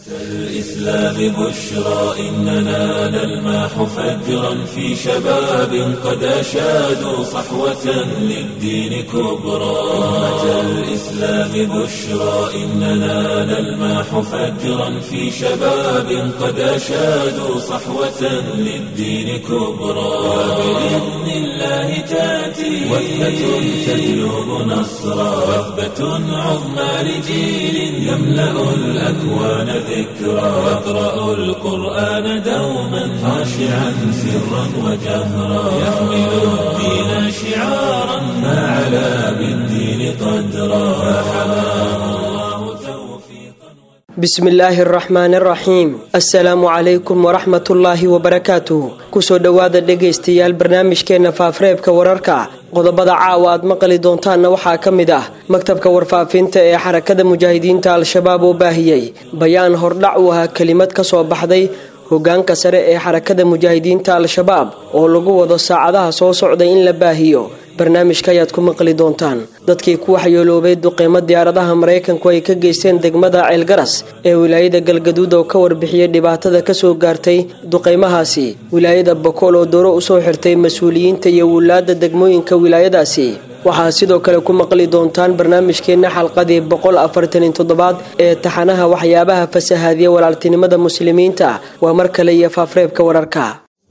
الإسلام بشرى إننا نلمح فجرا في شباب قد أشادوا صحوة للدين كبرى أمة الإسلام بشرى إننا نلمح فجرا في شباب قد أشادوا صحوة للدين كبرى وبإذن الله تأتي وثبة تجلب نصرا وثبة عظمى لجيل يملأ الأكوان ذكرا يقرأ القرآن دوما خاشعا سرا وجهرا يحمل الدين شعارا فعلى بالدين قدرا فحماه الله توفيقا bismi illaahi araxmaani araxiim assalaamu calaykum waraxmatullaahi wabarakaatuh kusoo dhowaada dhegaystayaal barnaamijkeenna faafreebka wararka qodobada caawa aad maqli doontaanna waxaa ka mid ah maktabka warfaafinta ee xarakada mujaahidiinta al-shabaab oo baahiyey bayaan hordhac u ahaa kelimad ka soo baxday hogaanka sare ee xarakada mujaahidiinta al-shabaab oo lagu wado saacadaha soo socday in la baahiyo barnaamijka ayaad ku maqli doontaan dadkii ku waxyeeloobay duqeymo diyaaradaha maraykanku ay ka geysteen degmada ceelgaras ee wilaayada galgaduud oo ka warbixiyey dhibaatada kasoo gaartay duqeymahaasi wilaayada bakool oo dooro usoo xirtay mas-uuliyiinta iyo wulaada degmooyinka wilaayadaasi waxaa sidoo kale ku maqli doontaan barnaamijkeenna xalqadii boqol afartaniyo toddobaad ee taxanaha waxyaabaha fasahaadiya walaaltinimada muslimiinta waa mar kale iyo faafreebka wararka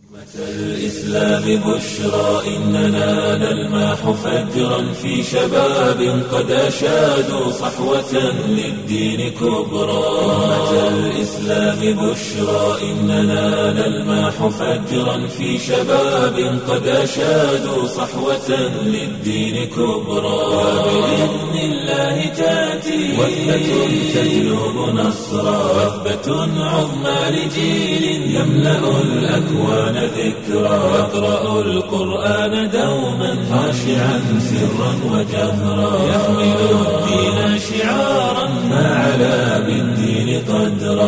الإسلام بشرى إننا نلمح فجرا في شباب قد أشادوا صحوة للدين كبرى أمة الإسلام بشرى إننا نلمح فجرا في شباب قد أشادوا صحوة للدين كبرى وبإذن الله تأتي وثبة تجلب نصرا وثبة عظمى لجيل يملأ الأكوان ذكرا يقرأ القرآن دوما خاشعا سرا وجهرا يحمل الدين شعارا فعلى بالدين قدرا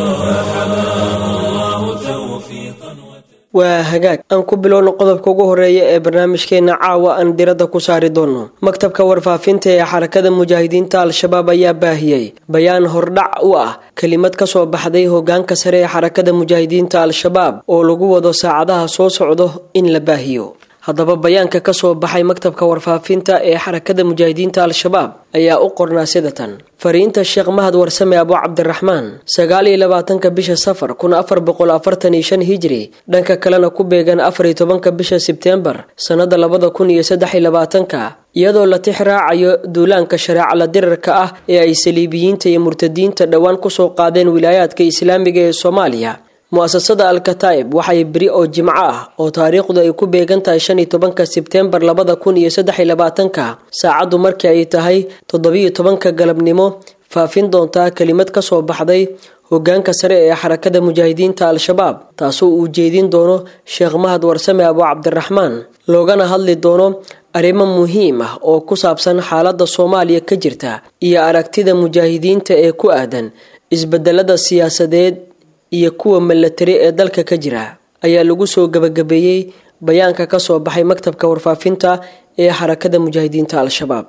فحماه الله توفيقا waa hagaag aan ku bilowno qodobka ugu horeeya ee barnaamijkeena caawa aan diradda ku saari doono maktabka warfaafinta ee xarakada mujaahidiinta al-shabaab ayaa baahiyey bayaan hordhac u ah kelimad ka soo baxday hogaanka sare ee xarakada mujaahidiinta al-shabaab oo lagu wado saacadaha soo socdo in la baahiyo haddaba bayaanka kasoo baxay maktabka warfaafinta ee xarakada mujaahidiinta al-shabaab ayaa u qornaa sidatan fariinta sheekh mahad warsame abu cabdiraxmaan sagaal iyo labaatanka bisha safar kun afar boqol afartan iyo shan hijri dhanka kalena ku beegan afar iyo tobanka bisha sebteembar sannada labada kun iyo saddex iyo labaatanka iyadoo la tix raacayo duulaanka shareecala dirarka ah ee ay saliibiyiinta iyo murtadiinta dhowaan kusoo qaadeen wilaayaadka islaamiga ee soomaaliya mu-asasada al-kataa'ib waxay beri oo jimco ah oo taariikhdu ay ku beegan tahay shan iyo tobanka sebteembar labada kun iyo saddex iyo labaatanka saacaddu markii ay tahay toddobiyo tobanka galabnimo faafin doontaa kelimad ka soo baxday hogaanka sare ee xarakada mujaahidiinta al-shabaab taasoo uu jeedin doono sheekh mahad warsame abu cabdiraxmaan loogana hadli doono arrimo muhiim ah oo ku saabsan xaaladda soomaaliya ka jirta iyo aragtida mujaahidiinta ee ku aadan isbedelada siyaasadeed iyo kuwa milatari ee dalka ka jira ayaa lagu soo gabagabeeyey bayaanka ka soo baxay maktabka warfaafinta ee xarakada mujaahidiinta al-shabaab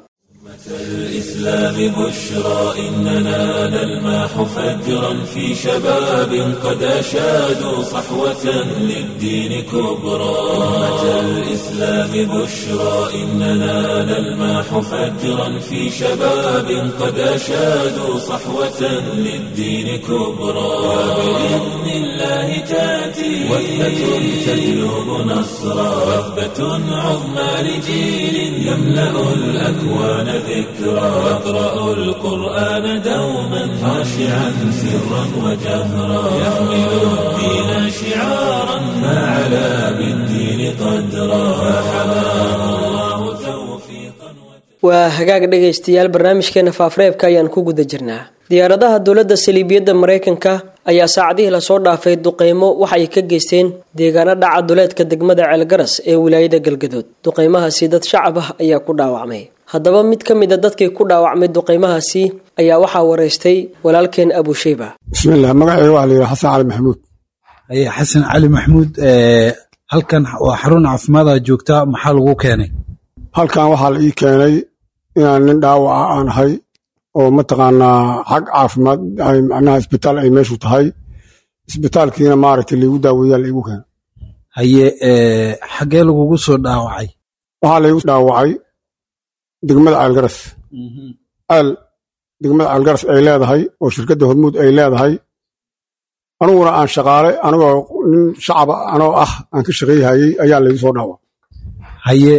الإسلام بشرى إننا نلمح فجرا في شباب قد أشادوا صحوة للدين كبرى أمة الإسلام بشرى إننا نلمح فجرا في شباب قد أشادوا صحوة للدين كبرى وبإذن الله تأتي وثبة تجلب نصرا وثبة عظمى لجيل يملأ الأكوان ذكرا يقرأ القرآن دوما خاشعا سرا وجهرا يحمل الدين شعارا فعلى بالدين قدرا فحماه الله توفيقا waa hagaag dhegaystayaal barnaamijkeena faafreebka ayaan ku guda jirnaa diyaaradaha dowladda saliibiyadda maraykanka ayaa saacadihii lasoo dhaafay duqeymo waxa ay ka geysteen deegaano dhaca duleedka degmada ceelgaras ee wilaayada galgadood duqeymahaasi dad shacab ah ayaa ku dhaawacmay haddaba mid ka mid a dadkii ku dhaawacmay duqeymahaasi ayaa waxaa wareystay walaalkeen abusheyba bismilah magaceyga waxaa layidhi xasan cali maxamuud xasan cali maxamuud halkan waa xarun caafimaada joogtaa maxaa lagu keenay halkan waxaa la ii keenay inaan nin dhaawaca aan ahay oo mataqaanaa xag caafimaad macnaha isbitaal ay meeshu tahay isbitaalkiina maaragtay laigu daaweeyaa laigu keena haye xaggee lagugu soo dhaawacay waxaa laigu dhaawacay degmada ceelgaras ceel degmada ceelgaras ay leedahay oo shirkadda hormuud ay leedahay aniguna aan shaqaale anigoo nin shacaba anoo ah aan ka shaqayhayey ayaa laigu soo dhaawac haye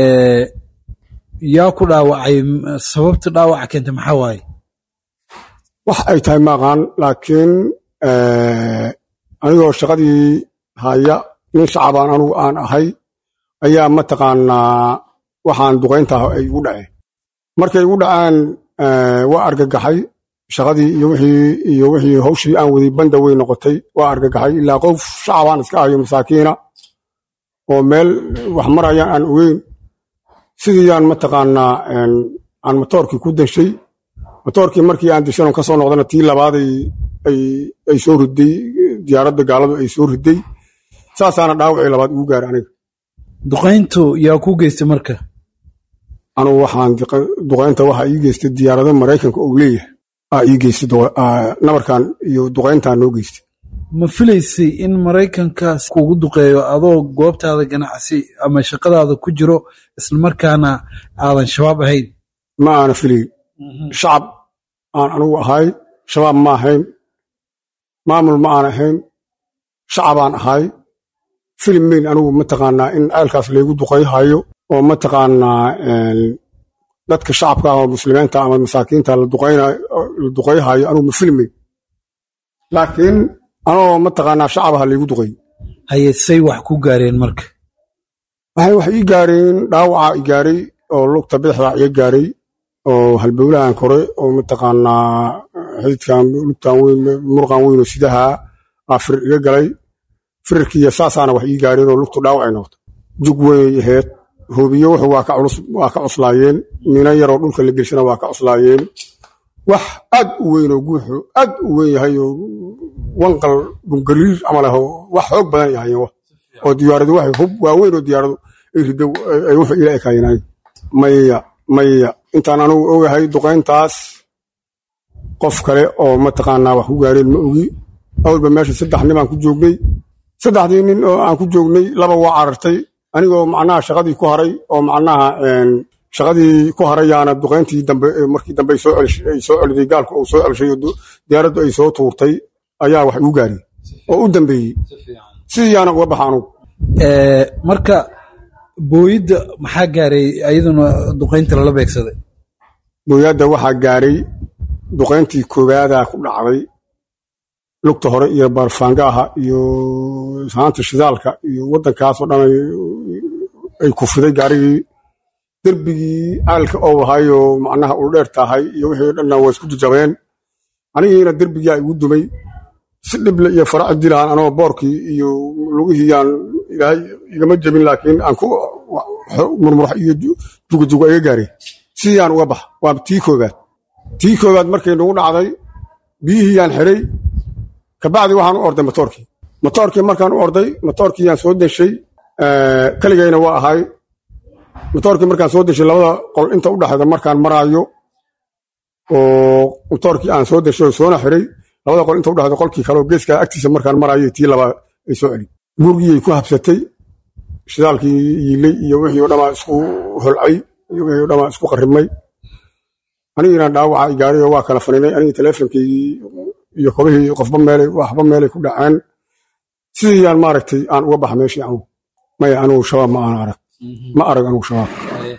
yaa ku dhaawacay sababta dhaawaca keentay maxaa waaye wax ay tahay maaqaan laakiin anigoo shaqadii haya nin shacabaan anugu aan ahay ayaa mataqaanaa waxaan duqayntaah ay igu dhaceen markay igu dhaceen waa argagaxay shaqadii iyo wixii iyo wixii hawshii aan waday banda wey noqotay waa argagaxay ilaa qof shacabaan iska ahayo masaakiina oo meel wax marayaan aan ogeyn sidiiyaan mataqaanaa aan motoorkii ku dashay motoorkii markii aan dashanon ka soo noqdana tii labaaday ay soo riday diyaaradda gaaladu ay soo riday saasaana dhaawacii labaad igu gaaray aniga duqayntu yaa ku geystay marka anugu waxaan duqaynta waxaa ii geystay diyaarado maraykanka ou leeyahay aa ii geystay nabarkan iyo duqayntaan noo geystay ma filaysay in maraykankaas kugu duqeeyo adoo goobtaada ganacsi ama shaqadaada ku jiro islamarkaana aadan shabaab ahayn ma aana filayn shacab aan anugu ahay shabaab ma ahayn maamul ma aan ahayn shacabaan ahay filim mayn anugu mataqaanaa in ceelkaas laygu duqayhayo oo mataqaanaa dadka shacabka ah oo muslimiinta ama masaakiinta la duqayhayo anugu ma filmayn laakiin anoo mataqaanaa shacabaha laygu duqay haye say wax ku gaareen marka waxay wax ii gaareen dhaawaca i gaaray oo lugta bidixda iga gaaray oo halbowlahan kore oo mataqaanaa xididkan lugtan weyn murqan weyn oo sidaha aa firir iga galay firirkiiyo saasaana wax ii gaareen oo lugtu dhaawacay noqotay jug weynay ahayd hoobiyo wuxuu waa ka culus waa ka cuslaayeen mina yaroo dhulka la gelshana waa ka cuslaayeen wax aad u weyn oo guuxu aad u weyn yahay oo wanqal dhungariir camal ah oo wax xoog badan yahayen oo diyaaradu waxay hub waaweyn oo diyaaradu ay rido ay wuxuu ila ekaayeen maya maya intaan anugu ogahay duqayntaas qof kale oo mataqaanaa wax ku gaareen ma ogi awalba meesha saddex nin baan ku joognay saddexdii nin oo aan ku joognay laba waa carartay anigoo macnaha shaqadii ku haray oo macnaha shaqadii ku harayaana duqayntii dambe markii dambe ay soo celiday gaalku uu soo celishay oo diyaaraddu ay soo tuurtay ayaa wax igu gaariyey oo u dambeeyey sidiiyaana uga baxa anugu marka booyidda maxaa gaaray ayaduna duqaynta lala beegsaday booyadda waxaa gaaray duqayntii koobaadaa ku dhacday lugta hore iyo baarfaangaaha iyo saanta shidaalka iyo waddankaasoo dhan ay kufiday gaarigii derbigii caalka oo ahayoo macnaha uldheer tahay iyo wixii dhanna waa isku jajabeen anigiina derbigaa igu dumay si dhible iyo faraci dilahan anoo boorkii iyo lugihiiyaan ilaahay igama jebin laakiin aan ku murmurax iyo jugajuga iga gaareen sidiyaan uga bax waa tii koobaad tii koobaad markay nagu dhacday biyihiiyaan xiray kabacdi waxaan u orday motoorkii motoorkii markaan u orday motoorkiiyaan soo deshay keligayna waa ahay motoorkii markaan soo deshay labada qol inta u dhexda markaan maraayo oo motoorkii aan soo deshay oo soona xiray labada qol inta u dhexda qolkii kale oo geeskaa agtiisa markaan maraayo tii laba ay soo celin gurigiyay ku habsatay shidaalkii yiilay iyo wixii o dhamaa isku holcay iyo wixii o dhamaa isku qarrimay anigiina dhaawaca igaaray oo waa kala faninay anigii teleefonkaygii iyo kobihii qofba meelay waxba meelay ku dhaceen sidiiyaan maaragtay aan uga baxa meeshii anugu maya anugu shabaab ma aana arag ma arag anugu shabaab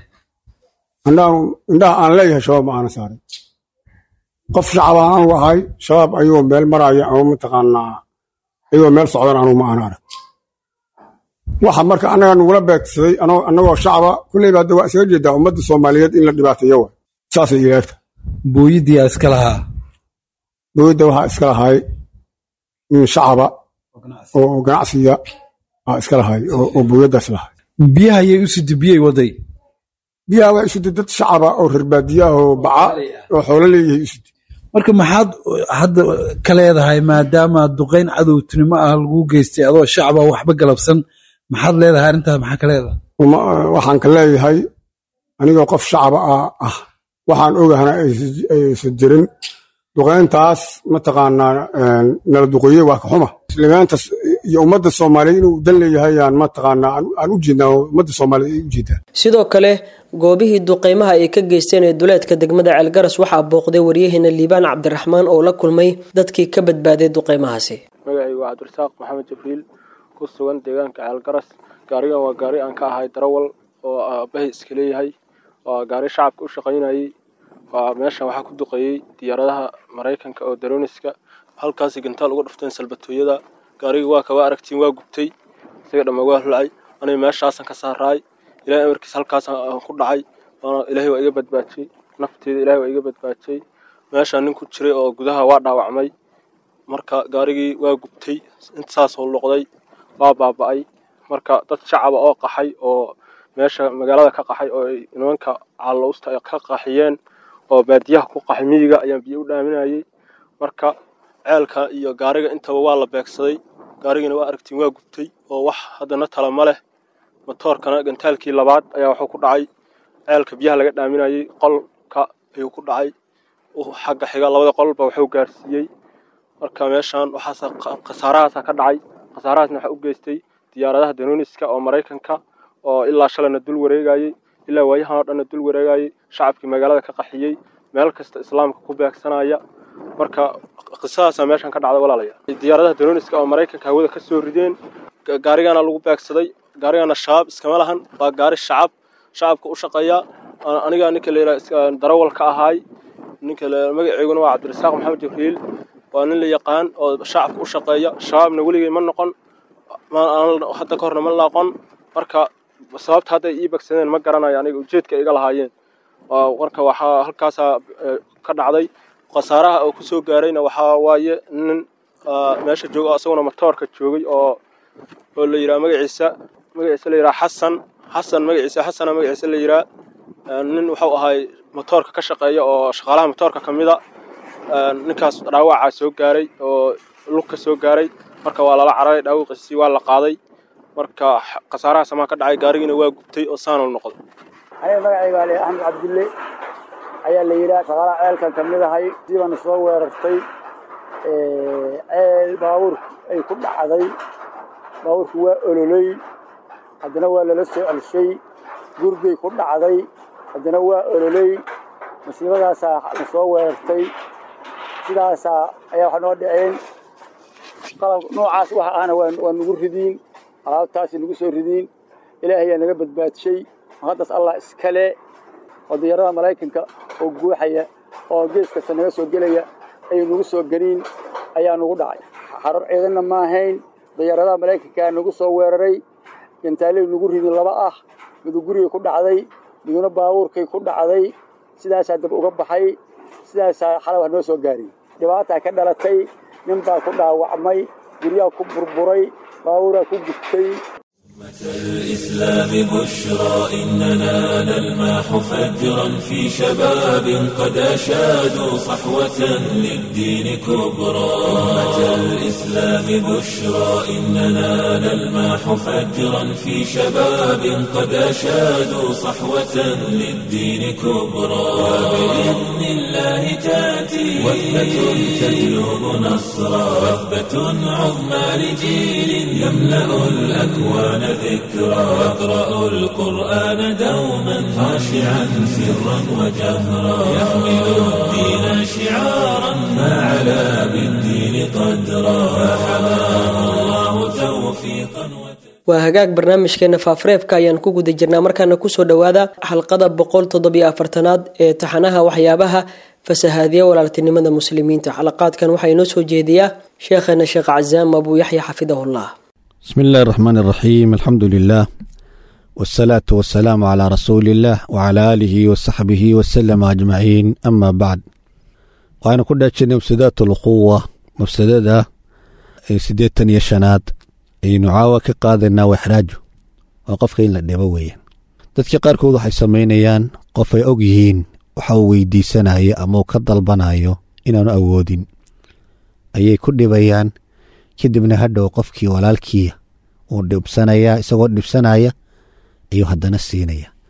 indhaha aan leeyahay shabaab ma aana saaray qof shacabaan anugu ahay shabaab ayagoo meel maraaya ama mataqaanaa ayagoo meel socdan anugu ma aana arag waxa marka annaga nugula beegsaday annagoo shacaba kulleyba hadda waa isaga jeedaa ummadda soomaaliyeed in la dhibaateeyo wa saasay ilaagta booyiddiyaa iska lahaa dowladda waxaa iska lahay nin shacaba oo ganacsiga aa iska lahay oo booyaddaas lahay biyaha ayay u sidi biyay waday biyaha waa isudi dad shacaba oo reerbaadiya ah oo baca oo xoolo leeyahay isudi marka maxaad hadda ka leedahay maadaama duqayn cadowtinimo ah lagu geystay adoo shacaba waxba galabsan maxaad leedahay arrintaas maxaa ka leedahay waxaan ka leeyahay anigoo qof shacaba ah waxaan ogahana aysan jirin duqayntaas mataqaanaa nala duqeeye waa ka xuma muslimiintas iyo ummadda soomaaliyeed inuu dan leeyahay aan mataqaanaa aan u jeednaa ummadda soomaaliyeed ay u jeedaa sidoo kale goobihii duqeymaha ay ka geysteen ee duleedka degmada ceelgaras waxaa booqday waryaheena liibaan cabdiraxmaan oo la kulmay dadkii ka badbaaday duqeymahaasi magacaygu waa cabdirasaaq maxamed jibriil ku sugan deegaanka ceelgaras gaarigan waa gaari aan ka ahay darawal oo aabahay iska leeyahay waa gaari shacabka u shaqaynayay waa meeshan waxaa ku duqeeyey diyaaradaha maraykanka oo daroniska halkaasi gantaal uga dhufteen salbatooyada gaarigii waa kaba aragtiin waa gubtay isaga dhamma waa hulacay aniga meeshaasan ka saaraay ilahay amarkiis halkaasaan ku dhacay ilaahay waa iga badbaajiyey nafteeda ilahay waa iga badbaajiyey meeshaan nin ku jiray oo gudaha waa dhaawacmay marka gaarigii waa gubtay intasaasoo noqday waa baaba'ay marka dad shacaba oo qaxay oo meesha magaalada ka qaxay oo ay nimanka caalowsta ay ka qaxiyeen oo baadiyaha ku qaxay miyiga ayaan biyo u dhaaminayay marka ceelka iyo gaariga intaba waa la beegsaday gaarigiina waa aragtiin waa gubtay oo wax haddana tala ma leh matoorkana gantaalkii labaad ayaa wuxuu ku dhacay ceelka biyaha laga dhaaminayay qolka ayuu ku dhacay xagga xiga labada qolba wuxuu gaarsiiyey marka meeshaan waxaas khasaarahaasa ka dhacay khasaarahaasna waxaa u geystay diyaaradaha danoniska oo maraykanka oo ilaa shalayna dul wareegayey ilaa waayahan oo dhanna dul wareegayey shacabkii magaalada ka qaxiyey meel kasta islaamka ku beegsanaya marka qisadaasaa meeshan ka dhacda walaalayaal diyaaradaha danoniska oo maraykanka hawada ka soo rideen gaarigana lagu beegsaday gaarigana shabaab iskama lahan waa gaari shacab shacabka u shaqeeya aniga ninka la yidhaha darawal ka ahaay ninka magaceyguna waa cabdirasaaq maxamed jibriil waa nin la yaqaan oo shacabka u shaqeeya shabaabna weligay ma noqon hadda ka horna ma laaqon marka sababta hadday ii bagsadeen ma garanayo aniga ujeedka iga lahaayeen marka waxaa halkaasaa ka dhacday khasaaraha oo kusoo gaarayna waxaa waaye nin meesha jooga isaguna matoorka joogay oo oo la yidhaha magaciisa magaciisa la yidhaha xasan xasan magaciisa xasana magaciisa la yidhaha nin wuxuu ahay matoorka ka shaqeeya oo shaqaalaha matoorka ka mida ninkaas dhaawacaa soo gaaray oo lugka soo gaaray marka waa lala cararay dhaawaqiisii waa la qaaday marka khasaaraha samaa ka dhacay gaarigiina waa gubtay oo saanuu noqday aniga magacayga ali axmed cabdille ayaa la yidhaha shaqaalaha ceelkan ka mid ahay siibana soo weerartay ceel baabuurku ay ku dhacday baabuurku waa ololey haddana waa lala soo celshay gurgay ku dhacday haddana waa ololey masiibadaasaa na soo weerartay sidaasaa ayaa wax noo dhaceen qalab noocaas waxa ahna waa nagu ridiin alaabtaasi nagu soo ridiin ilaahayaa naga badbaadshay haddaas allah iskale oo diyaarada maraykanka oo guuxaya oo gees kasta naga soo gelaya ay nagu soo geliin ayaa nagu dhacay xarar ciidanna ma ahayn diyaaradaha maraykankaa nagu soo weeraray gantaaley nagu ridin laba ah midu gurigay ku dhacday miduna baabuurkay ku dhacday sidaasaa dab uga baxay sidaasaa xalay wax noo soo gaariy dhibaataa ka dhalatay nin baa ku dhaawacmay guryaha ku burburay baabuuraa ku gubtay الإسلام بشرى إننا نلماح فجرا في شباب قد أشادوا صحوة للدين كبرى أمة الإسلام بشرى إننا نلماح فجرا في شباب قد أشادوا صحوة للدين كبرى وبإذن الله تأتي وثبة تجلب نصرا وثبة عظمى لجيل يملأ الأكوان ذكرى يقرأ القرآن دوما خاشعا سرا وجهرا يحمل الدين شعارا فعلى بالدين قدرا فحماه الله توفيقا waa hagaag barnaamijkeena faafareebka ayaan ku guda jirnaa markaana kusoo dhowaada xalqada boqol toddobiyo afartanaad ee taxanaha waxyaabaha fasahaadiya walaaltinimada muslimiinta xalaqaadkan waxaa inoo soo jeediyaa sheekheena sheekh cazaam abuu yaxya xafidahullah بسم الله الرحمن الرحيم الحمد لله والصلاة والسلام على رسول الله وعلى آله وصحبه وسلم أجمعين أما بعد وأنا كنا جنة مفسدات الأخوة مفسدة سديتن يشناد أي نعاوة كقادنا وإحراجه وقف إن لدبويا dadka qaarkood waxay samaynayaan qof ay og yihiin waxa uu weydiisanayo ama uu ka dalbanayo inaanu awoodin ayay ku dhibayaan kadibna hadhow qofkii walaalkiia uu dhibsanayaa isagoo dhibsanaya ayuu haddana siinaya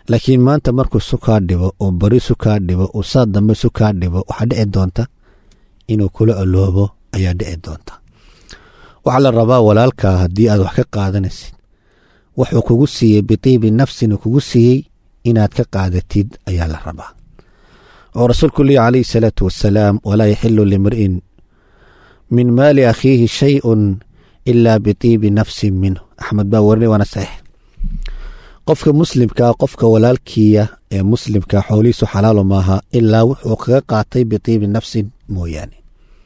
laakiin maanta markuu sukaa dhibo uu bari sukaa dhibo uu saa dambe sukaa dhibo waxaa dhici doonta inuu kula oloobo ayaa dhici doonta waxaa la rabaa walaalkaa haddii aad wax ka qaadanaysid wuxuu kugu siiyey bitiibi nafsin uu kugu siiyey inaad ka qaadatid ayaa la rabaa oo rasuulku lehi calayhi salaatu wasalaam walaa yaxilu limri'in min maali akhiihi shayun ilaa bitiibi nafsin minhu axmed baa warinay waana saxiix qofka muslimkaa qofka walaalkiiya ee muslimka xoolihiisu xalaalo maaha ilaa wuxuu kaga qaatay bitiibi nafsin mooyaane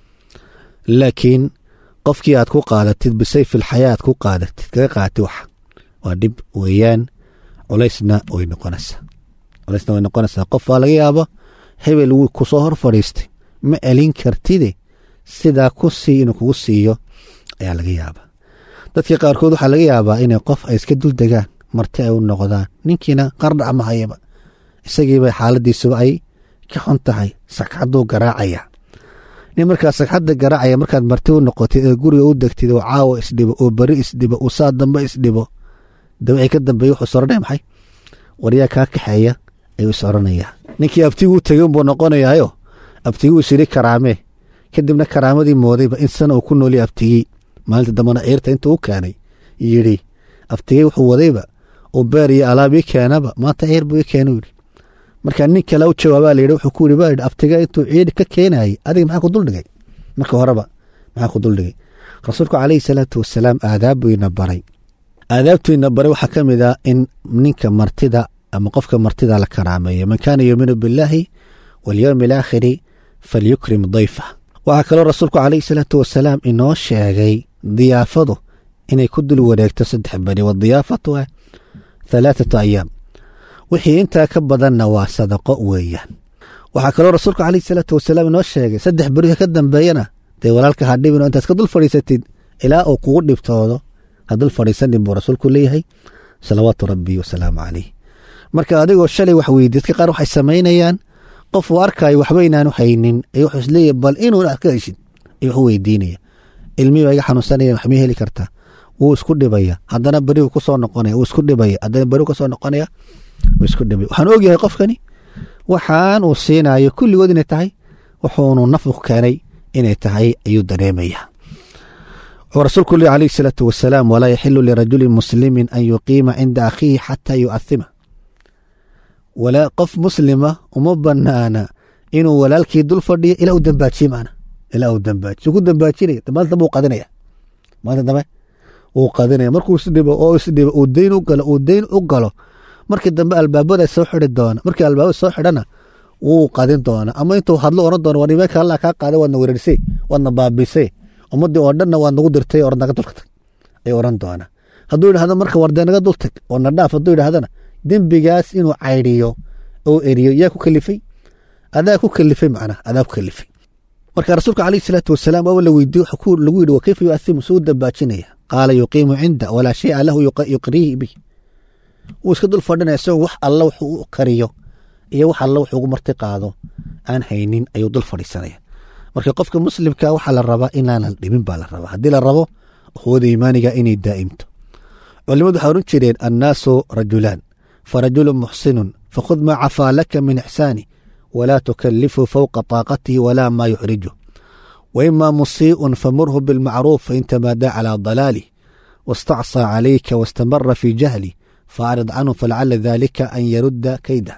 laakiin qofkii aad ku qaadatid bisayfil xayaa aad ku qaadatid kaga qaatid waxa waa dhib weeyaan culaysna way noqonaysaa culaysna way noqonaysaa qof waa laga yaaba hebel wuu kusoo hor fadhiistay ma elin kartide sidaa ku sii inuu kugu siiyo ayaa laga yaabaa dadka qaarkood waxaa laga yaabaa inay qof ay iska dul degaan marti ay u noqdaan ninkiina qardhac ma hayaba isagiiba xaaladiisuba ay ka xun tahay sagxaduu garaacaya nin markaa sagxadda garaacaya markaad marti u noqotid ee guriga u degtid oo caawa isdhibo oo beri isdhibo oo saa dambe isdhibo dabci ka dambeeye wuxuu soranaya maxay waryaa kaa kaxeeya ayuu is oranayaa ninkii abtiguu tegin buu noqonayaayo abtiguu isiri karaamee kadibna karaamadii moodayba in sana uu ku nooliya abtigii maalinta dambena ciirta intuu u keenay yidhi abtigey wuxuu wadayba uu beer iyo alaab ii keenaba maanta ciir buu ii keenu yidhi marka nin kale u jawaabaa layidhi wuxuu ku yidhi baa yidhi abtiga intuu ciir ka keenayay adiga maxaa ku duldhigay marka horeba maxaa ku duldhigay rasuulku calayhi salaatu wasalaam aadaab buu ina baray aadaabtuu ina baray waxaa ka mid ah in ninka martida ama qofka martida la karaameeyo man kaana yuuminu billaahi walyowmi alaakhiri falyukrim dayfa waxaa kaloo rasuulku calayhi salaatu wasalaam inoo sheegay diyaafadu inay ku dul wareegto saddex beri wadiyaafatu ah halaathatu ayaam wixii intaa ka badanna waa sadaqo weeyaan waxaa kaloo rasuulku calayhi salaatu wasalaam inoo sheegay saddex beri ka dambeeyana dee walaalka ha dhibin oo intaad ka dul fadhiisatid ilaa uu kugu dhibtoodo ha dul fadhiisanin buu rasuulku leeyahay salawaatu rabbi wasalaamu calayh marka adigoo shalay wax weydi dadka qaar waxay samaynayaan qof uu arkaayo waxba inaanu haynin ay wuxuu isleeyahy bal inuu aad ka heshid ay wax weydiinaya ilmihii baa iga xanuunsanaya wax may heli kartaa wuu isku dhibaya haddana berigu ku soo noqonaya wuu isku dhibaya haddana berigu ka soo noqonaya wuu isku dhibaya waxaan ogyahay qofkani waxaan uu siinayo kulligood inay tahay wuxuunu nafku keenay inay tahay ayuu dareemaya wuxuu rasuulku lehi calayhi salaatu wasalaam walaa yaxilu lirajulin muslimin an yuqiima cinda akhiihi xataa yu'athima walaa qof muslima uma banaana inuu walaalkii dul fadhiyo ilaa uu dambaajiye maana ilaa uu dambaajiye suu ku dambaajinaya maalinta dambe uu qadinaya maalinta dambe wuu qadinaya markuu isdhibo oo isdhibo uu deyn u galo uu deyn u galo markii dambe albaabada soo xidi doona markii albaabada soo xidhana wuu qadin doona ama intuu hadlo oran doona war imeeka allah kaa qaaday waadna wereerisay waadna baabisay ummadii oo dhanna waad nagu dirtay or naga dulka tag ay oran doona hadduu yidhahdo marka wardee naga dul tag oo na dhaaf hadduu yidhahdana dembigaas inuu caydiyo oo eriyo yaa ku kalifay adaa ku kalifay macnaha adaa ku kalifay marka rasuulka calayhi salaatu wasalaam waaba la weydiye wuxuu lagu yidhi wakayfa yu'athimu suu dambaajinaya qaala yuqiimu cinda walaa shay'a lahu yuqriihi bih wuu iska dul fadhinaya isagoo wax alla wuxuu u kariyo iyo wax alla wuxuu ugu marti qaado aan haynin ayuu dul fadhiisanaya marka qofka muslimka waxaa la rabaa inaanan dhibin baa la rabaa haddii la rabo quwada iimaaniga inay daa'imto culimadu waxay oran jireen annaasu rajulaan farajulu muxsinun fakhud maa cafaa laka min ixsaani walaa tukalifu fowqa taaqatihi walaa maa yuxriju waima musii'un famurhu bilmacruuf fain tamaadaa calaa dalaalih wastacsaa calayka wastamara fii jahli faacrid canhu falacala daalika an yarudda kaydah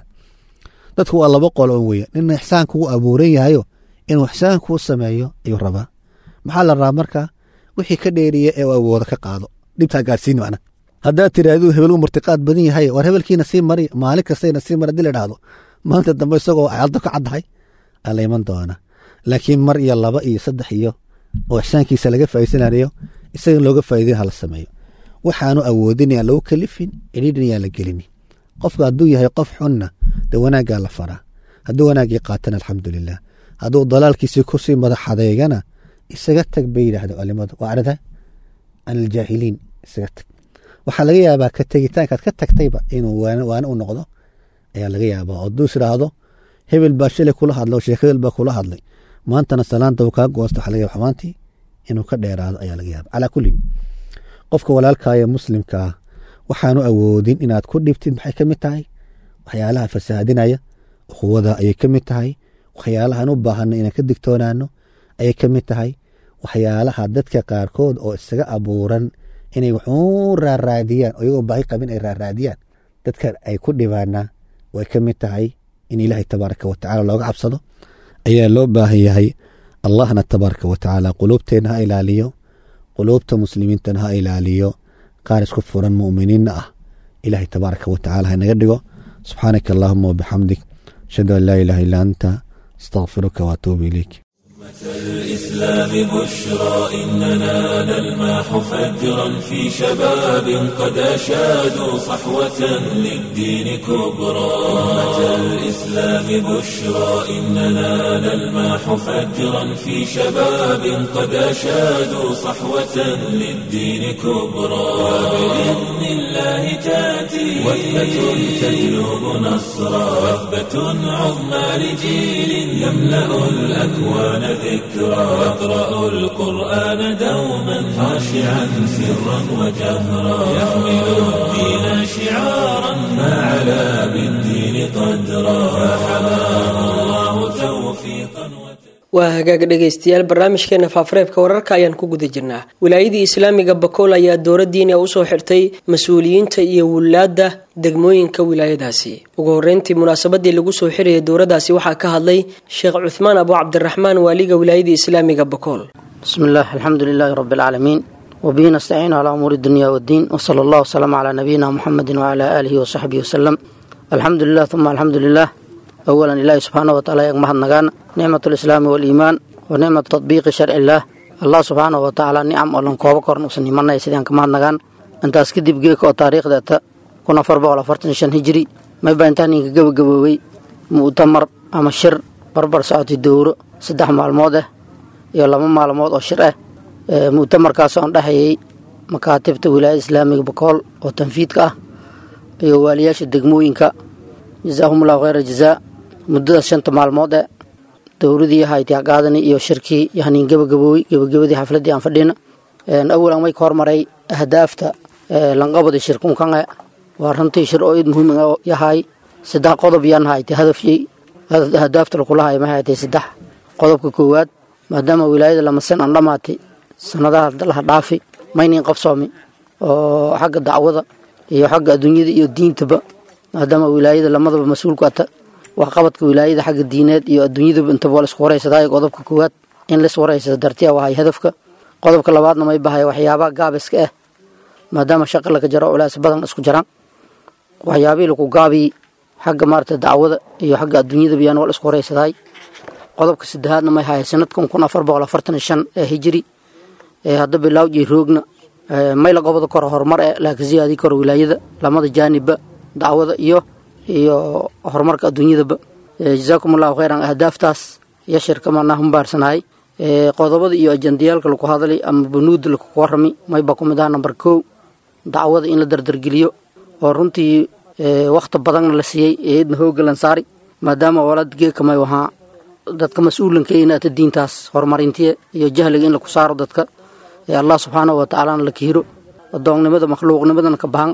dadku waa laba qol on weya nina ixsaanku u abuuran yahayo inuu ixsaankuu sameeyo ayuu rabaa maxaa la rabaa marka wixii ka dheeriya ee u awooda ka qaado dhibtaa gaadhsiin macna haddaad tirahduu hebel u martiqaad badan yahay war hebelkiina sii mari maalin kastayna sii mari hadii la dhahdo maalinta dambe isagoo caddo ka caddahay aa la iman doona laakiin mar iyo laba iyo saddex iyo oo ixsaankiisa laga faa'iidsanayo isaga looga faa'iidayn hala sameeyo waxaanu awoodin aan lagu kalifin cidhiidhin yaan la gelini qofka hadduu yahay qof xunna dee wanaaggaa la faraa hadduu wanaaggii qaatana alxamdulilah hadduu dalaalkiisii kusii madax adeegana isaga tag bay yidhaahda culimadu waa arida can aljaahiliin isaga tag waxaa laga yaabaa ka tegitaankaad ka tagtayba inuu waane u noqdo ayaa laga yaabaa hadduu is idhaahdo hebel baa shalay kula hadlay oo sheekh hebel baa kula hadlay maantana salaanta uu kaa goosta waxa laga yaba xumaantii inuu ka dheeraado ayaa laga yaaba calaa kullin qofka walaalkaaya muslimkaa waxaanu awoodin inaad ku dhibtid maxay ka mid tahay waxyaalaha fasahaadinaya ukhuwada ayay ka mid tahay waxyaalahaan u baahano inaan ka digtoonaano ayay ka mid tahay waxyaalaha dadka qaarkood oo isaga abuuran inay wuxuu raaraadiyaan oo iyagoo baahi qabin ay raaraadiyaan dadka ay ku dhibaana way ka mid tahay in ilaahay tabaaraka watacaala looga cabsado ayaa loo baahan yahay allahna tabaaraka watacaala quluubteenna ha ilaaliyo quluubta muslimiintana ha ilaaliyo qaar isku furan mu'miniinna ah ilaahay tabaaraka watacaala ha naga dhigo subxaanaka allahuma wabixamdik ashhadu an laa ilaaha illa anta astaqfiruka waatuubu ilayk الإسلام بشرى إننا نلمح فجرا في شباب قد أشادوا صحوة للدين كبرى أمة الإسلام بشرى إننا نلمح فجرا في شباب قد أشادوا صحوة للدين كبرى وبإذن الله تأتي وثبة تجلب نصرا وثبة عظمى لجيل يملأ الأكوان ذكرى يقرأ القرآن دوما خاشعا سرا وجهرا يحمل الدين شعارا فعلى بالدين قدرا فحماه الله توفيقا waa hagaag dhegaystayaal barnaamijkeena faafareebka wararka ayaan ku guda jirnaa wilaayadii islaamiga bakool ayaa dowladdiina usoo xirtay mas-uuliyiinta iyo wulaadda degmooyinka wilaayadaasi ugu horeyntii munaasabadii lagu soo xirayay dowladaasi waxaa ka hadlay sheekh cuthmaan abu cabdiraxmaan waaliga wilaayadii islaamiga bakool bismi illah alxamdu lilaahi rabbi alcaalamiin wabihi nastaciinu calaa umuuri dunya waddiin wsala allah wsalama calaa nabiyina muxamedi wacalaa aalihi wasaxbihi wasalam alxamdu lilah uma alxamdu lilah awalan ilaahi subxaana wataala yag mahadnagaan nicmat lislaami waliimaan wa nicmat tadbiiqi sharci illaah allah subxaana watacaala nicam oo lan kooba korn usan imanay sidaan ka mahadnagaan intaas kadib geeka oo taariikhdeeta kun afar boqol afartan shan hijiri mayba intaa ninka gebagaboobey mu'tamar ama shir barbar socotay dowro saddex maalmood ah iyo laba maalmood oo shir ah mu'tamarkaas oon dhexeeyey makaatibta wilaayada islaamiga bakool oo tanfiidka ah iyo waaliyaasha degmooyinka jazaahumullahu kheyra jazaa muddadaas shanta maalmood ee dowradii haytiaqaadani iyo shirkii yahnin gebagaboowey gebagabadii xafladii aan fadhina awalan way ka hormaray ahdaafta lanqabada shirkunkange waa runtii shir oo id muhiim yahay saddex qodob yaan haytay hadafyey ahdaafta lakulahay ma haytay saddex qodobka koowaad maadaama wilaayada lamasan aan dhammaatay sanadaha laha dhaafi maynin qabsoomi oo xagga dacwada iyo xagga adduunyada iyo diintaba maadaama wilaayada lamadaba mas-uulku ata waxqabadka wilaayada xagga diineed iyo adduunyadaba intaba waa laisku waraysadaa qodobka koowaad in lais waraysada dartiya wahay hadafka qodobka labaadna may bahay waxyaabaha gaabiska ah maadaama shaqa laga jaro culays badan isku jiraan waxyaabihii laku gaabiyi xagga maarata dacwada iyo xagga adduunyadaba yaan waa la isku waraysadaay qodobka saddexaadna may hahay sanadkan kun afar boqol afartan shan ee hijiri ee hadda bilaawjii roogna mayla goboda koro horumar ee laakiin siyaadii koro wilaayada lamada jaanibba dacwada iyo iyo horumarka adduunyadaba jazaakum allahu kheyran ahdaaftaas iyo shirka manaa humbaarsanayay qodobada iyo ajandiyaalka laku hadlay ama banuuda laku warami mayba ku mid aha namber kow dacwada in la dardargeliyo oo runtii wakhti badanna la siiyey eedna hooga lansaari maadaama walad geekamay wahaa dadka mas-uulanka inaata diintaas horumarintiya iyo jahliga in laku saaro dadka allah subxaanahu watacaalana la kiiro adoonnimada makhluuqnimadana ka bahan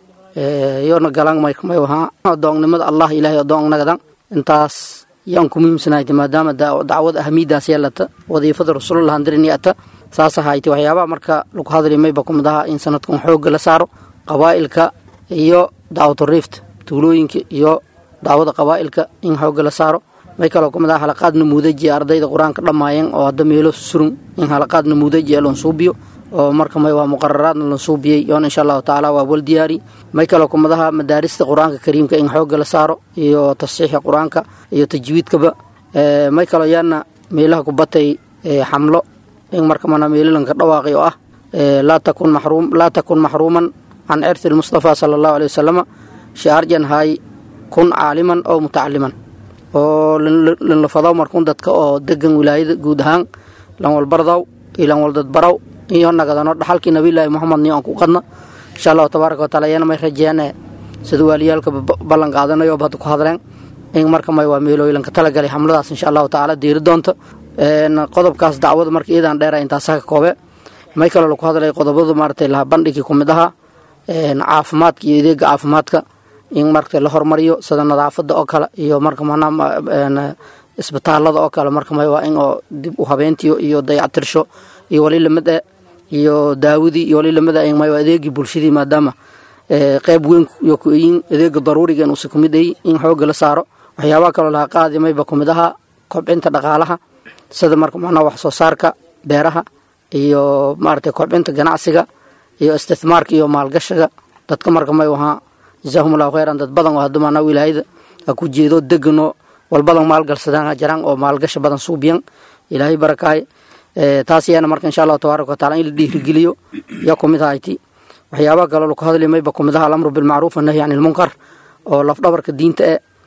yoona galan may wahaa adoonnimada allah ilaahay adoonnagadan intaas yaan ku muhiimsanahayta maadaama dacwada ahamiidaas yeelata wadiifada rasuulullah handiriniyata saas ahayta waxyaabaha marka lagu hadlay mayba ku mid aha in sanadkan xoogga la saaro qabaa'ilka iyo dacwatu riift tuulooyinka iyo dacwada qabaa'ilka in xoogga la saaro may kaloo ku mid aha halaqaad namuudaji ardayda qur-aanka dhammaayeen oo hadda meelo surun in halaqaad namuudaji ee lonsuubiyo oo marka may waa muqararaadna lansuubiyey yoona insha allahu tacaala waa wal diyaari may kaloo ku mid aha madaarista qur-aanka kariimka in xoogga la saaro iyo tafsiixa qur-aanka iyo tajwiidkaba may kaloo yaana meelaha ku batay xamlo in marka mana meelalanka dhawaaqi oo ah laa takun maxruum laa takun maxruuman can cirti lmustafa sala allahu aley wasalama shaarjan haay kun caaliman oo mutacaliman oo lanlafadaw markun dadka oo degan wilaayada guud ahaan lanwalbardaw iyo lanwaldadbaraw iyo nagadano dhaxalkii nabilaahi moxamed niyo aan ku qadna insha allahu tabaaraka wataala iyana may rajeene sida waaliyaalka ballan qaadanayo hadda ku hadleen in marka may waa meelooyilanka talagalay xamladaas insha allahu tacaala diiri doonta qodobkaas dacwada marka iidaan dheera intaasa ka koobe may kaloo laku hadlay qodobadu maaratay laha bandhigii ku mid ahaa caafimaadka iyo adeega caafimaadka in marka la hormariyo sida nadaafada oo kale iyo marka manaa isbitaalada oo kale marka may waa in oo dib u habeentiyo iyo dayactirsho iyo wali lamid iyo daawadii iyo wali lamid may waa adeegii bulshadii maadaama qeyb weyn iyo kuyin adeega daruuriga inuusa kumid ay in xooga la saaro waxyaabaha kaloo laha qaadi mayba kumid ahaa kobcinta dhaqaalaha sida marka macnaha wax soo saarka beeraha iyo maaragtay kobcinta ganacsiga iyo istithmaarka iyo maalgashiga dadka marka may wahaa jazaahum allahu khayran dad badan oo hadda maanaa wilaayada ha ku jeedo degano walbadan maalgalsadaan jaraan oo maalgasha badan suubiyan ilaahay barakaay taas yaana marka insha allahu tabaaraka wataala in la dhiirigeliyo yaa kumid ahayti waxyaabaha kaloo laku hadli mayba kumid aha alamru bilmacruuf annahyi can ilmunkar oo lafdhabarka diinta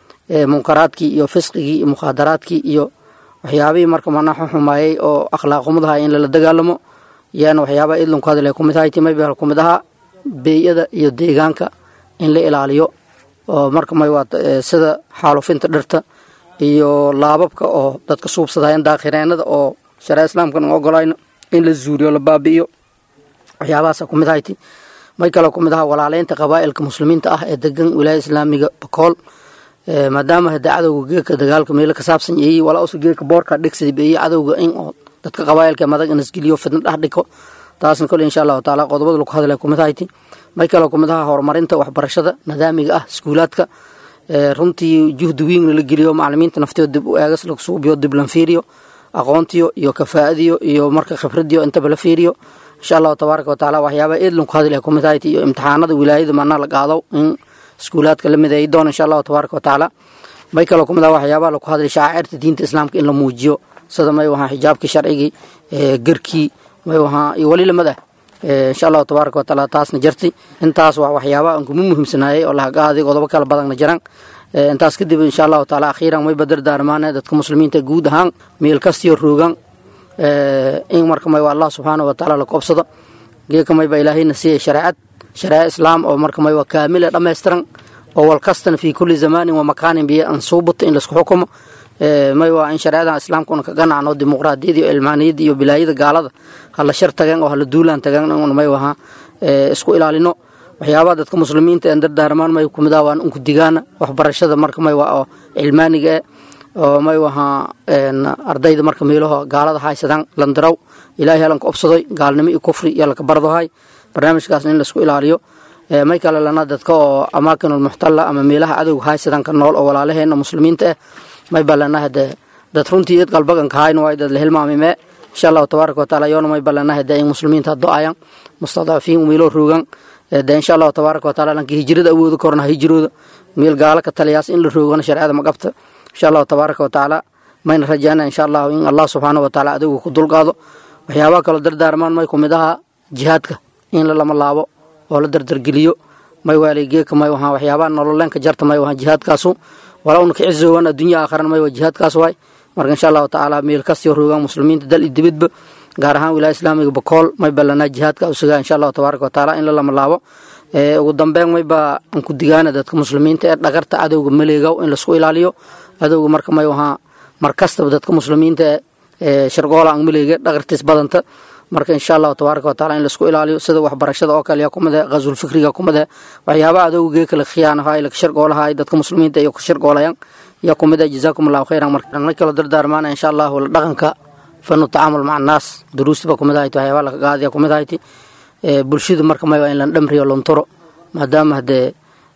e munkaraadkii iyo fisqigii iyo mukhaadaraadkii iyo waxyaabihii marka manaa xumaayey oo akhlaaqumadaha in lala dagaalamo yaana waxyaabaha idlanku hadlay kumid ahayti mayba kumid ahaa beeyada iyo deegaanka in la ilaaliyo oo marka may waa sida xaalufinta dhirta iyo laababka oo dadka suubsadaayan daakireenada oo shareec islaamkan u ogolayno in la zuuriyo la baabi'iyo waxyaabahaasa kumid ahayti may kaloo kumid aha walaaleynta qabaa'ilka muslimiinta ah ee degan wilaaya islaamiga bakool maadaama hade cadowga geeka dagaalka meelo ka saabsan yeeyey walaa usa geeka boorka dhigsada beeyey cadowga in oo dadka qabaa'ilka madag inasgeliyo fidna dhex dhigo taasna kole insha allahu taala qodobada lagu hadlay kumid ahayti may kaloo kumid aha horumarinta waxbarashada nidaamiga ah iskuulaadka runtii juhdi weyn la geliyo macalimiinta naftooda dib u eegas lagu suubiyo dib lan fiiriyo aqoontiyo iyo kafaa'adiyo iyo marka khibradiyo intaba la fiiriyo insha allahu tabaaraka watacaala waxyaaba eedlan ku hadlaya kumid ahayti iyo imtixaanada wilaayada manaa la qaado in iskuulaadka la mideeyi doona insha allahu tabaaraka watacaala may kaloo kumid aha waxyaabaha lagu hadlay shacaacirta diinta islaamka in la muujiyo sida may wahaa xijaabkii sharcigii garkii may wahaa iyo weli lamid ah insha allahu tabaaraka watacaala taasna jarti intaas waa waxyaabaha aan kuma muhiimsanaayay oo lahagaaday qodobo kala badanna jiraan intaas kadib insha allahu taala akhiiran may badar daarmaane dadka muslimiinta guud ahaan meel kastiyo roogan in marka may waa allah subxaanahu watacaala la koobsado geeka may baa ilaahayna siiyay shareecad shareeco islaam oo marka may waa kaamila dhammaystiran oo walkastana fii kulli zamaanin wa makaanin biyo aan suubata in laisku xukumo may waa in shareecadan islaamkuna ka ganacno dimuqraadiyada iyo ilmaaniyadda iyo bilaayada gaalada hala shar tageen oo hala duulaan tageen un may wahaa isku ilaalino waxyaabaha dadka muslimiinta een dardaarmaan may kumid ah waan unku digaana waxbarashada marka may waa oo cilmaaniga eh oo may wahaa ardayda marka meelaho gaalada haysadaan landaraw ilaahay halanka obsadoy gaalnimo iyo kufri iyo laka bardohay barnaamijkaasna in laisku ilaaliyo may kale lana dadka oo amaakinulmuxtalla ama meelaha cadowga haysadan ka nool oo walaalaheena muslimiinta ah may balanaha de dad runtii id qalbaganka hayn waay dad la hilmaamime insha allahu tabaaraka wataala yoona may balanaha de in muslimiinta do-ayan mustadcafiin meelo roogan de insha allahu tabaaraka wataala lanka hijrada awooda korna hijrooda meel gaalo ka taliyaas in la roogana shareecada ma qabta insha allahu tabaaraka watacaala mayna rajaana insha allahu in allah subxaana wataala adowga ku dulqaado waxyaabaha kaloo dardaarmaan may kumid aha jihaadka in la lama laabo oo la dardargeliyo may waalay geeka may wahaa waxyaabaha nololeenka jarta may wahaa jihaadkaasu walaa una ka cizoowan addunya aakharan may waa jihaadkaas waay marka insha allahu tacaala meel kastiyo roogaan muslimiinta dal iyo dibadba gaar ahaan wilaaya islaamiga bakool may ballanaa jihaadka u sugaa insha allahu tabaaraka wataala in la lama laabo ugu dambeyn maybaa aan ku digaana dadka muslimiinta ee dhagarta cadowga maleegow in laisku ilaaliyo cadowga marka may wahaa mar kastaba dadka muslimiinta ee shargoola aan maleege dhagartiis badanta marka insha allahu tabaaraka wataala in laisku ilaaliyo sida waxbarashada oo kale yaa kumid ah ghazul fikriga kumid ah waxyaabaha adowga geeka la khiyaanahay la shargoolahay dadka muslimiinta iyo ka shargoolayan yaa kumid ah jazaakum allahu khayran marka may kaloo dardaarmaana insha allahu la dhaqanka fanu tacaamul maca annaas duruustiba kumid ahayti waxyaabaha laka qaadiya kumid ahayti bulshadu marka may waa in lan dhamriyo lontoro maadaama hadee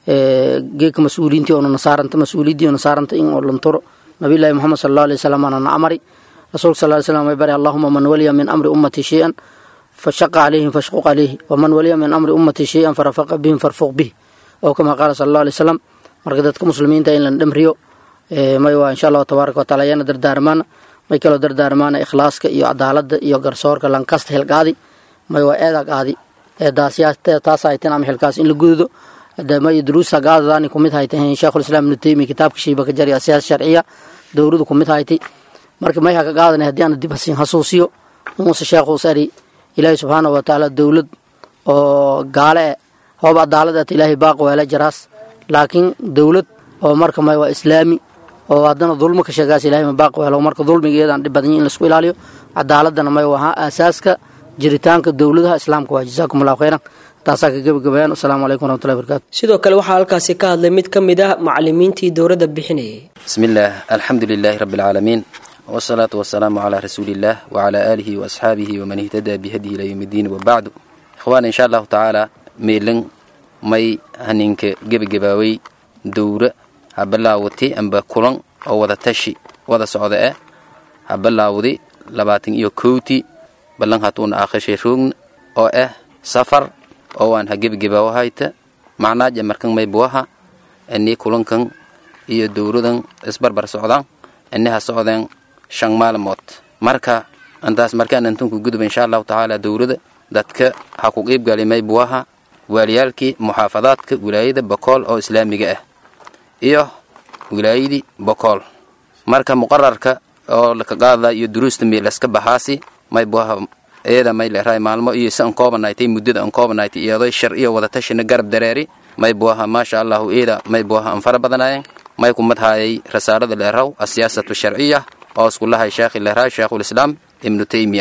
geeka mas-uuliintii oona nasaaranta mas-uuliyaddii oona saaranta in oo lontoro nabiyullaahi moxamed sala allahu alay wasalam aana na amari rasuulka sal ly slam may bari allahuma man waliya min amri ummati shay-an fashaqa calayhim fashquq calayhi waman waliya min amri ummati shay-an farafaqa bihim farfuq bih oo kama qaala sala allahu alay wasalam marka dadka muslimiinta in lan dhamriyo may waa insha allahu tabaaraka wataala ayaana dardaarmaana may kaloo dardaarmaana ikhlaaska iyo cadaaladda iyo garsoorka lankasta hilqaadi may waa eeda qaadi taas hayteen ama xilkaas in la gududo may duruusa gaadadaani kumid haytay sheekhulislaam ibnu taymiya kitaabka shiiba ka jari siyaasa sharciya dowladu kumid haytay marka may haka qaadanay haddii aan dib hasin hasuusiyo inuusa sheekhuus ari ilaahi subxaanahu watacaala dowlad oo gaale e hoob adaaladeeta ilaahay baaq weela jaraas laakiin dowlad oo marka may waa islaami oo haddana dulmo ka sheegaas ilahay ma baaq weelo marka dulmigeedaan dhib badan in laisku ilaaliyo cadaaladana may wahaa aasaaska jiritaanka dowladaha islaamka waa jazaakum allahu khayran taasaa ka gebagabayaan wasalaamu calaykum waraxmatullahi barakaatu sidoo kale waxaa halkaasi ka hadlay mid ka mid ah macalimiintii dowladda bixinayay بسم الله الحمد لله رب العالمين والصلاة والسلام على رسول الله وعلى آله وأصحابه ومن اهتدى بهديه إلى يوم الدين وبعد إخوان إن شاء الله تعالى ميلن مي هنينك جب جباوي دورة هبلاوتي أم بكلن أو وذا تشي وذا سعودة هبلاودي لباتن إيو كوتي بلن هاتون آخر شيء رون أو إه سفر أو أن هجب جباو هايتا معناه جمركن مي بوها أني كلن كن iyo dowladan isbarbar socdaan inaha socdeen shan maalmood marka intaas markaan intunku gudub insha allahu tacaala dowlada dadka ha ku qiibgali may buwaha waaliyaalkii muxaafadaadka wilaayada bokool oo islaamiga ah iyo wilaayadii bokool marka muqararka oo laka qaada iyo duruusta milaska baxaasi may buwaha iyada may leerahay maalmo iyo si an koobanaaytay muddada an koobanaaytay iyadoo shar iyo wadatashina garab dareeri may buwaha maasha allahu iyada may buwaha an fara badanaayeen may kumad haayay rasaarada leeraw asiyaasatu sharciya oo iskulahay sheekhi leerahay sheekhulislaam ibnu taymiya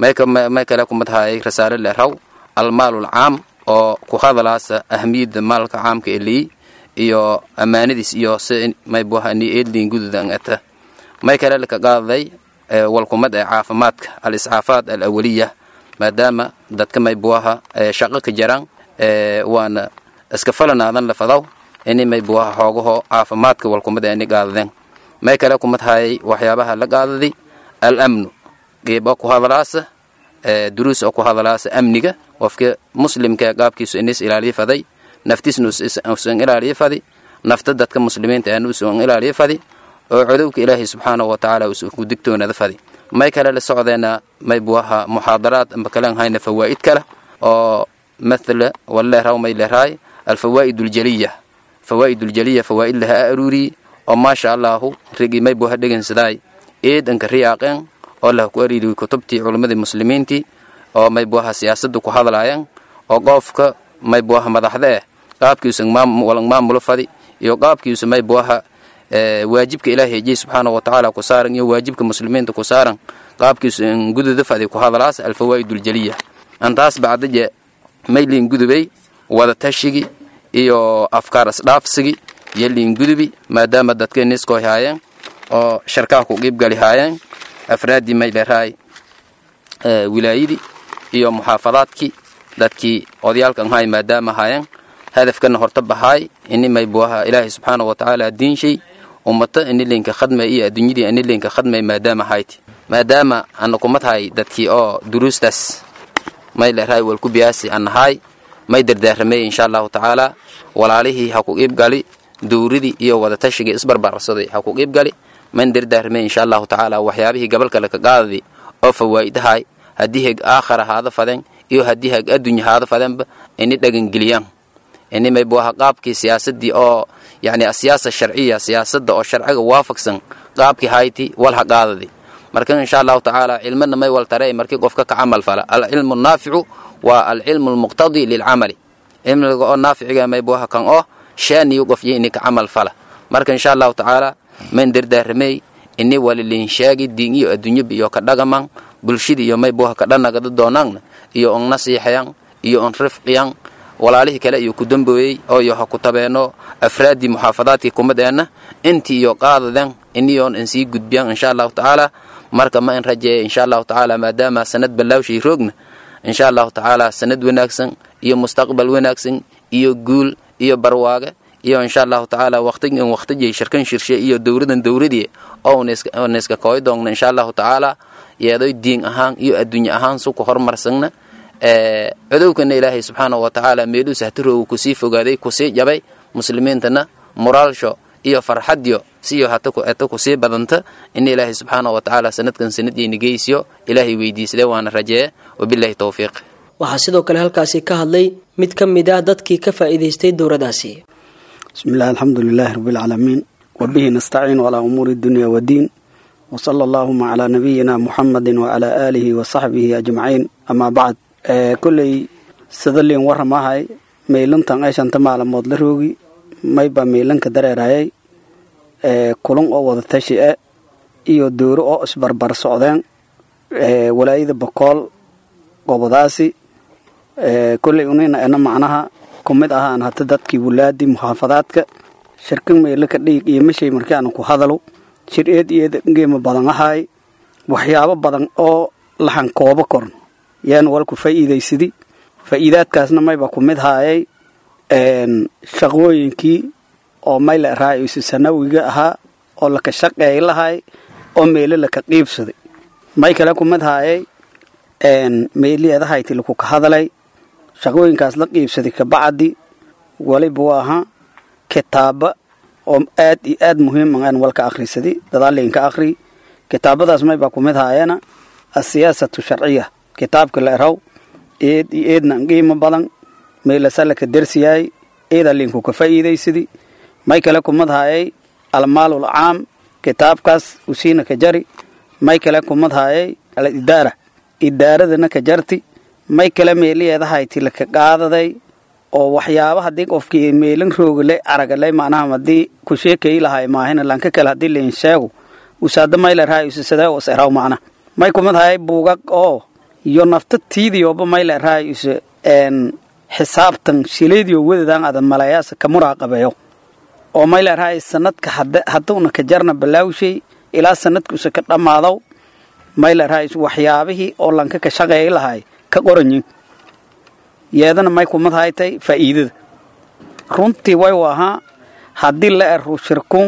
may kale kumad haayay rasaare leeraw almaalul caam oo ku hadalaasa ahmiyadda maalka caamka eliyi iyo ammaanadiis iyo si may buwaha ni eedliin gududan ata may kale laka qaaday walkumad ee caafimaadka al iscaafaad al awaliya maadaama dadka may buwaha shaqo ka jaraan waana iska falanaadan lafadaw ini may buwaha xoogaho caafimaadka walkumad ani qaadadeen may kale kumad hayay waxyaabaha la qaadadi al amnu qiib oo ku hadalaasa duruus oo ku hadalaasa amniga qofka muslimka qaabkiisu inis ilaaliyo faday naftiisna usan ilaaliyo fadi nafta dadka muslimiinta aan usan ilaaliyo fadi oo codowka ilaahay subxaanahu watacaala usan ku digtoonada fadi may kale la socdeena may buwaha muxaadaraad amba kalen hayna fawaa'id kale oo mathala waleeraw may leerahay alfawaa'id aljaliya fawaa'id aljaliya fawaa'id laha aruuri oo maasha allahu rigi may buha dhegansaday eedanka riyaaqeen oo lah ku ariiri kutubtii culimmadii muslimiintii oo may buaha siyaasadda ku hadlaayeen oo qoofka may buaha madaxda eh qaabkiisu walang maamulo fadi iyo qaabkiisu may buaha waajibka ilaahay hejiyey subxaanahu watacaala ku saaran iyo waajibka muslimiinta ku saaran qaabkiisu in gududa fadi ku hadalaas alfawaa'id aljaliya antaas bacdaje may liin gudubay wadatashigi iyo afkaar isdhaafsigi iyo liin gudubi maadaama dadka niskoy haayeen oo sharkaha ku qiibgali haayeen afraaddii may leerahay wilaayadii iyo muxaafadaadkii dadkii odayaalkan haay maadaama haayeen hadafkana horta bahaay ini may buaha ilaahay subxaanahu watacaala diinshay ummata ini linka khadmay iyo adduunyadii ini linka khadmay maadaama hayti maadaama ana kumad hay dadkii oo duruustaas may leerahay walku biyaasi anahaay may dardaaramay insha allahu tacaala walaalihii ha ku qiibgali dowradii iyo wadatashigai isbarbarsaday ha ku qiibgali man dardaaramay insha allahu tacaala waxyaabihii gabalka laka qaadadi oo fawaa'idahay haddii heg aakhara haada faden iyo haddii heg addunya haada fadenba ini dhagangeliyaan ini may buaha qaabkii siyaasadii oo yani asiyaasa sharciya siyaasadda oo sharciga waafaqsan qaabkii hayti wal ha qaadadi marka insha allahu tacaala cilmana may wal tare markii qofka ka camal fala alcilmu naaficu waa alcilmu almuqtadi lilcamali cilmiga oo naaficiga may buaha kan oo shaaniyu qofyo ini ka camal fala marka insha allahu tacaala man dardaaramey ini walilinshaagi diin iyo adduunyaba iyo ka dhagaman bulshada iyo may buha ka dhanagada doonaanna iyo on nasiixayan iyo on rifqiyan walaalihii kale iyo ku dambooyey oo iyo ha ku tabeeno afraaddii muxaafadaadkii kumadeenna intii iyo qaadaden iniyoon in sii gudbiyan insha allahu tacaala marka ma in rajeeya insha allahu tacaala maadaama sanad ballaawshay roogna insha allahu tacaala sanad wanaagsan iyo mustaqbal wanaagsan iyo guul iyo barwaage iyo insha allahu tacaala waqtigan waqtijay shirkan shirshe iyo dowladan dowladii oo niska kooy doongna insha allahu tacaala yeedoy diin ahaan iyo adduunye ahaan suku horumarsanna codowkana ilaahay subxaanahu watacaala meeluu sahtiroogu kusii fogaaday kusii jabay muslimiintana moraalsho iyo farxadyo siyo hata kusii badanta in ilaahay subxaanahu watacaala sanadkan sanadiina geysiyo ilaahay weydiisade waana rajeeye wabilaahi towfiiq waxaa sidoo kale halkaasi ka hadlay mid ka mid ah dadkii ka faa'iidaystay dowradaasi bismi illahi alxamdu lilaahi rabbialcaalamiin wabihi nastaciinu calaa umuuri dunya waddiin wsala allaahuma calaa nabiyina muxamadi wacalaa aalihi wasaxbihi ajmaciin amaa bacd kolley sadaliin waramahay meylantan ay shanta maalamood la roogi mayba meylanka dareerayay kulun oo wada tashi e iyo dowro oo isbarbar socdeen walaayada bokool gobadaasi kolley unina ena macnaha ku mid ahaan hata dadkii wulaadii muxaafadaadka shirkan meelaka dhiig iyo mashay markii aanu ku hadalo shir eed iyo eed ngeema badan ahaay waxyaabo badan oo lahan koobo korn yaan walku faa'iidaysadi faa'iidaadkaasna mayba ku mid haayay shaqooyinkii oo mayla raaciisu sanawiga ahaa oo laka shaqeey lahay oo meelo laka qiibsaday may kale ku mid haayay meeliyeedahayti laku ka hadalay shaqooyinkaas la qiibsaday kabacdi waliba waa ahaa kitaaba oo aad iyo aad muhiim aan walka akhrisaday dadaalinka akhri kitaabadaas may baa ku mid haayana asiyaasatu sharciya kitaabka la eraw eed iyo eedna qiimo badan meelasalaka dersiyaay eeda linku ka faa'iidaysadi may kale ku mid haayay almaalul caam kitaabkaas usiina ka jari may kale ku mid haayay al idaara idaaradana ka jarti may kale meeliyeedahayti laka qaadaday oo waxyaaba haddii qofkii meelin roogale aragalay macnaha haddii ku sheekayi lahay maahina lanka kale haddii lain sheego usaada mayla raayusa sadee us eraw macna may kumid hayay buugag oo iyo nafta tiidiyooba mayla raayusa xisaabtan shilaydiyo wadadan ada malayaasa ka muraaqabeeyo oo mayla raay sanadka haduuna ka jarna balaawshay ilaa sanadkuusa ka dhammaadow mayla raayus waxyaabihii oo lanka ka shaqeey lahay ka qoranyin yeedana may kumad haytay faa'iidada runtii way u ahaa haddii la ero shirkun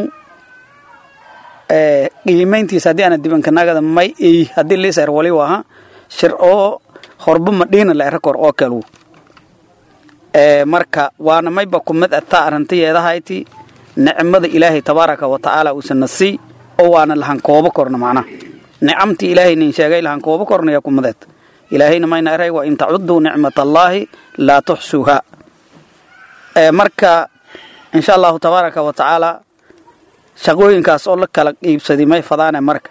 qiimayntiisa haddii ana dibankanagada may ey haddii liis er wali u ahaa shir oo horba madhiina la era kor oo kalu marka waana mayba kumid ataa arrintayeedahayti nicmada ilaahay tabaaraka wa tacaala uusana sii oo waana lahan koobo korna macnaha nicamtii ilaahay nin sheegay lahan koobo kornaya kumadeed ilaahayna mayna eray wa in tacuduu nicmat allaahi laa tuxsuuha marka insha allahu tabaaraka wa tacaala shaqooyinkaas oo la kala qiibsaday may fadaane marka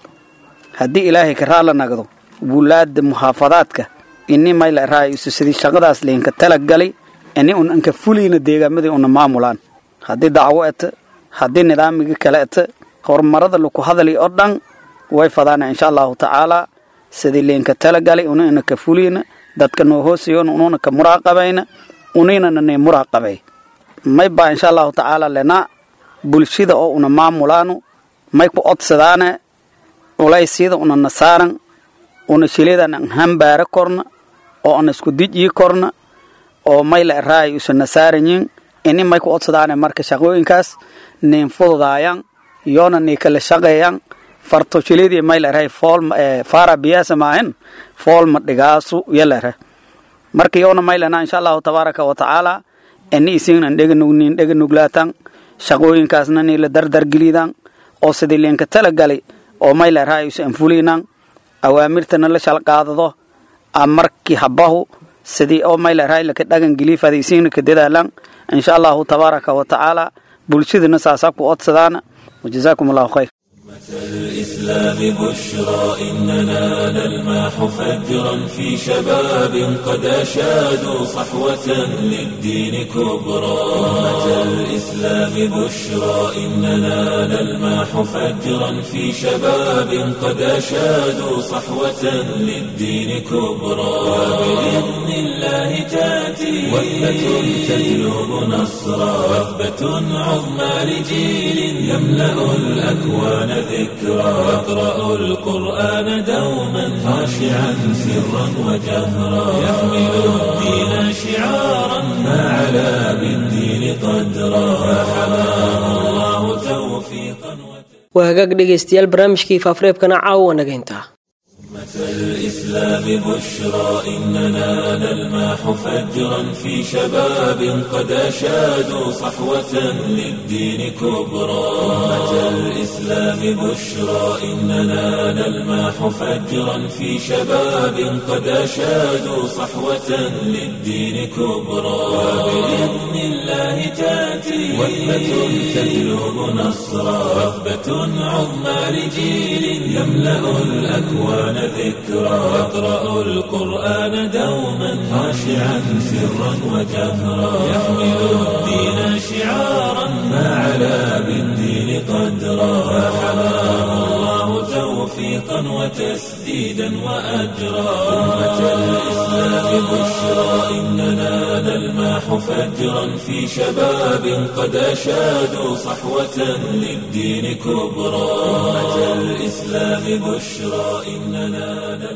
haddii ilaahay ka raala nagdo wulaada muxaafadaadka ini mayla raayusu sidii shaqadaas leenka talagalay ini un anka fulayna deegaamadii una maamulaan haddii dacwo eta haddii nidaamiga kale eta horumarada laku hadalay oo dhan way fadaana insha allahu tacaala sidii leenka talagalay una ina ka fulayna dadka noo hoosayoon ununa ka muraaqabayna unaynana ne muraaqabay may baa insha allahu tacaala lena bulshada oo una maamulaano may ku odsadaane culaysyada una nasaaran una shiladan an hambaara korna oo ana isku dijii korna oo mayla raay usa nasaaranyin ini may ku odsadaane marka shaqooyinkaas nin fududaayan yoona ni kala shaqeeyan farto shiladii mayla raay fool fara biyaasa maahin fool ma dhigaasu yalare marka yoona maylana insha allahu tabaaraka wa tacaala ini isignan dheganugnin dheganuglaatan shaqooyinkaasna ni la dardargelidan oo sidii leenka talagalay oo mayla raay usa anfulinan awaamirtana la shalqaadado markii habahu sidii oo mayla raay laka dhagan geliifada isiina ka dadaalan insha allahu tabaaraka wa tacaala bulshadana saasaa ku odsadaan wajazaakum allahu khayr الإسلام بشرى إننا نلماح فجرا في شباب قد أشادوا صحوة للدين كبرى أمة الإسلام بشرى إننا نلماح فجرا في شباب قد أشادوا صحوة للدين كبرى وبإذن الله تأتي وثبة تجلب نصرا وثبة عظمى لجيل يملأ الأكوان ذكرى يقرأ القرآن دوما خاشعا سرا وجهرا يحمل الدين شعارا فعلى بالدين قدرا فحماه الله توفيقا waa hagaag dhegaystayaal barnaamijkii faafareebkana caawa nagaynta الإسلام بشرى إننا نلماح فجرا في شباب قد أشادوا صحوة للدين كبرى أمة الإسلام بشرى إننا نلماح فجرا في شباب قد أشادوا صحوة للدين كبرى وبإذن الله تأتي وثبة تجلب نصرا وثبة عظمى لجيل يملأ الأكوان ذكرى يقرأ القرآن دوما خاشعا سرا وجهرا يحمل الدين شعارا فعلى بالدين قدرا فحماه الله توفيقا وتسديدا وأجرا أمة الإسلام بشرى نلمح فجرا في شباب قد أشادوا صحوة للدين كبرى أمة الإسلام بشرى إننا نلمح